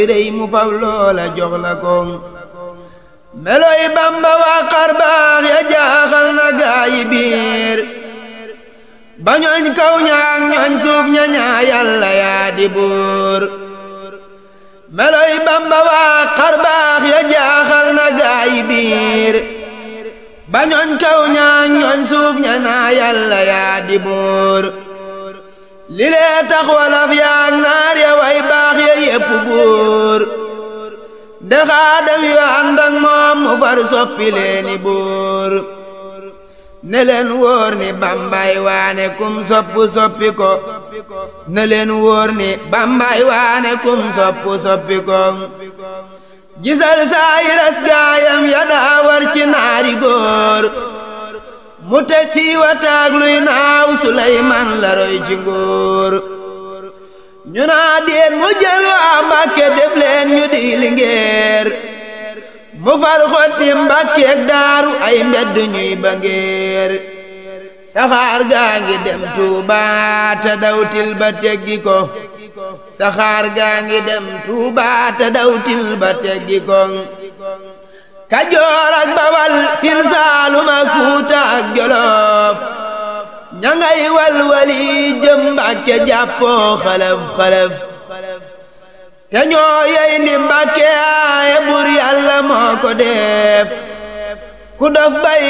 rëy mu faw loola jox la ko meloy bamba waa xar baax ya jaaxal na gaayi biir ba ñooñ kaw ñaak ñooñ suuf ña ñaa yàlla yaa di buur meloy bamba waa xar baax ya jaaxal na gaayi biir ba ñooñ kaw ñaak ñooñ suuf ña ñaa yàlla yaa di buur li lee tax walaf yaak naar ya way baax ya yépp buur de xaadam yu ànd ak moom mu far soppi leeni buur ne leen wóor ni bambay waane kum soppu soppi ko ne leen wóor ni bambay waane kum soppu soppi ko gisal saayiras gaayam ya daa war ci naari góor mu teg ci wataag luy naaw Suleymaan la roy ci nguur ñu naa déet mu jël waa Mbàkke def leen ñu di lingeer mu far xotti Mbàkkeek daaru ay mbedd ñuy ba ngeer saxaar gaa ngi dem Tuuba te dawtil ba teggi ko saxaar gaa ngi dem Tuuba te dawtil ba teggi ko Kajoor ak Bawal Siin Saalum ak Fuuta ak Jolof ña ngay walwali jëm Mbàkke jàppoo xalaf xalaf te ñoo yey ndi Mbàkke aaye bur Yàlla moo ko def ku dof bay